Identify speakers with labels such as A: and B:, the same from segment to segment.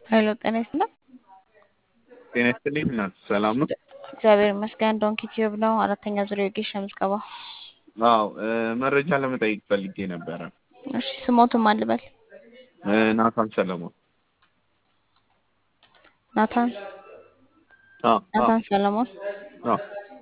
A: ሄሎ ጤና ይስጥልኝ።
B: ጤና ይስጥልኝ እናት ሰላም ነው?
A: እግዚአብሔር ይመስገን። ዶንኪ ቲዩብ ነው። አራተኛ ዙር የወጌሻ ምዝገባ።
B: አዎ መረጃ ለመጠየቅ ፈልጌ ነበረ።
A: እሺ ስሞቱን ማን ልበል?
B: ናታን ሰለሞን።
A: ናታን
B: አዎ አዎ
A: ናታን ሰለሞን።
B: አዎ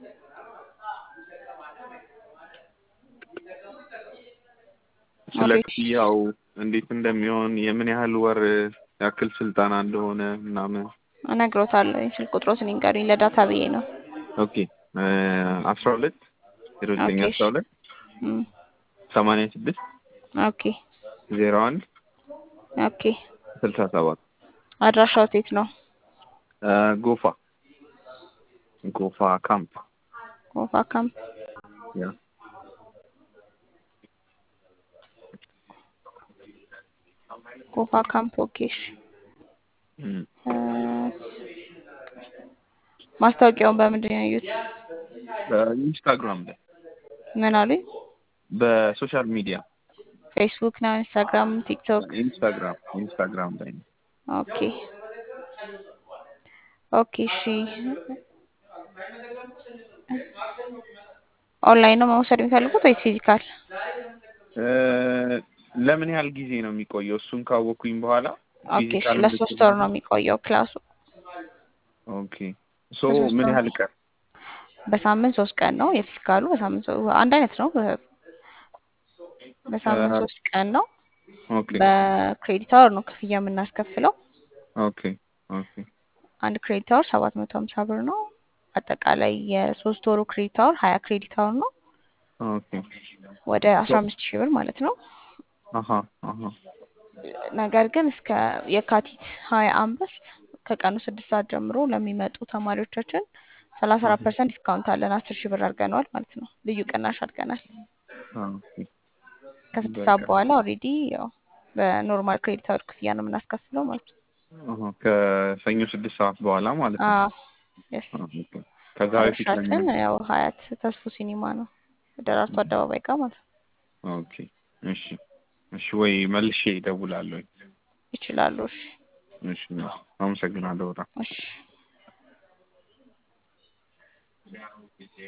B: ስለ
A: አቤት።
B: ክፍያው እንዴት እንደሚሆን የምን ያህል ወር ያክል ስልጠና እንደሆነ ምናምን።
A: እነግሮታለሁ። ስልክ ቁጥሮትን ይንገሩኝ። ለዳታ ብዬ ነው።
B: ኦኬ አስራ ሁለት ዜሮ ዘጠኝ
A: ኦኬ
B: አስራ ሁለት
A: እም፣
B: ሰማንያ ስድስት
A: ኦኬ
B: ዜሮ አንድ
A: ኦኬ።
B: ስልሳ ሰባት
A: አድራሻው የት ነው?
B: ጎፋ ጎፋ ካምፕ
A: ጎፋ ካምፕ።
B: ያ
A: ጎፋ ካምፕ። ኦኬ እሺ።
B: እም።
A: እ፣ ማስታወቂያውን በምንድን ነው ያዩት?
B: በኢንስታግራም ላይ
A: ምን አሉኝ?
B: በሶሻል ሚዲያ
A: ፌስቡክ ነው? ኢንስታግራም፣ ቲክቶክ?
B: ኢንስታግራም ኢንስታግራም ላይ ነው።
A: ኦኬ ኦኬ እሺ። ኦንላይን ነው መውሰድ የሚፈልጉት ወይስ ፊዚካል?
B: እ፣ ለምን ያህል ጊዜ ነው የሚቆየው? እሱን ካወኩኝ በኋላ
A: ኦኬ እሺ።
B: ፊዚካል
A: ለሶስት ወር ነው የሚቆየው ክላሱ።
B: ኦኬ ሶ
A: ለሶስት
B: ምን
A: ወር
B: ያህል ቀን?
A: በሳምንት ሶስት ቀን ነው። የፊዚካሉ በሳምንት ሶ- አንድ አይነት ነው። በ- በሳምንት ሶስት ቀን ነው።
B: ኦኬ
A: በክሬዲት አወር ነው ክፍያ የምናስከፍለው።
B: ኦኬ ኦኬ
A: አንድ ክሬዲት አወር ሰባት መቶ ሀምሳ ብር ነው። አጠቃላይ የሶስት ወሩ ክሬዲት አወር ሀያ ክሬዲት አወር ነው።
B: ኦኬ
A: ወደ አስራ አምስት ሺህ ብር ማለት ነው።
B: አሀ አሀ
A: ነገር ግን እስከ የካቲት ሀያ አምስት ከቀኑ ስድስት ሰዓት ጀምሮ ለሚመጡ ተማሪዎቻችን ሰላሳ አራት ፐርሰንት ዲስካውንት አለን። አስር ሺህ ብር አድርገነዋል ማለት ነው። ልዩ ቅናሽ አድርገናል።
B: ኦኬ
A: ከስድስት ሰዓት
B: በቃ
A: በኋላ ኦልሬዲ ያው በኖርማል ክሬዲት አወር ክፍያ ነው የምናስከፍለው ማለት ነው።
B: አሀ ከሰኞ ስድስት ሰዓት በኋላ ማለት ነው።
A: አዎ የስ
B: ኦኬ ከዛ በፊት
A: አድራሻችን
B: ለምን?
A: ያው ሀያት ተስፉ ሲኒማ ነው ደራርቱ አደባባይ ጋር ማለት ነው።
B: ኦኬ እሺ እሺ ወይ መልሼ እደውላለሁ።
A: ይችላሉ። እሺ
B: እሺ አመሰግናለሁ በጣም።
A: እሺ